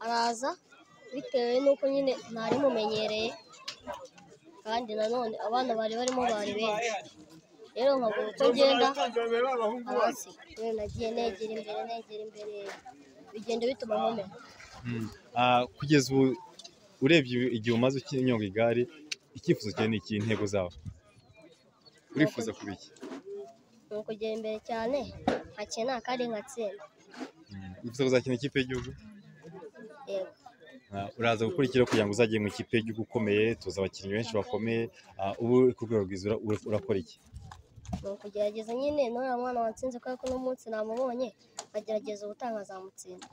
araza bitewe n'uko nyine ntari mumenyereye kandi nanone abana bari barimo bari benshi rero nkabura uko ngenda abasiga rero nagiye negera imbere negera imbere bigenda bituma nkomera Ah, kugeza ubu urebye igihe umaze ukinyonga igare icyifuzo cyawe ni iki intego zawe urifuza kuba iki ni ukugera imbere cyane nkakina kandi nkatsinda wifuza kuzakina ikipe y'igihugu yego Ah, uraza gukurikira kugira ngo uzagere mu ikipe y'igihugu ukomeye tuzi abakinnyi benshi bakomeye Ah, ubu uri ku rwego rwiza ura- ura- urakora iki ni ukugerageza nyine n'uriya mwana watsinze kubera ko n'umunsi namubonye nkagerageza ubutaha nkazamutsinda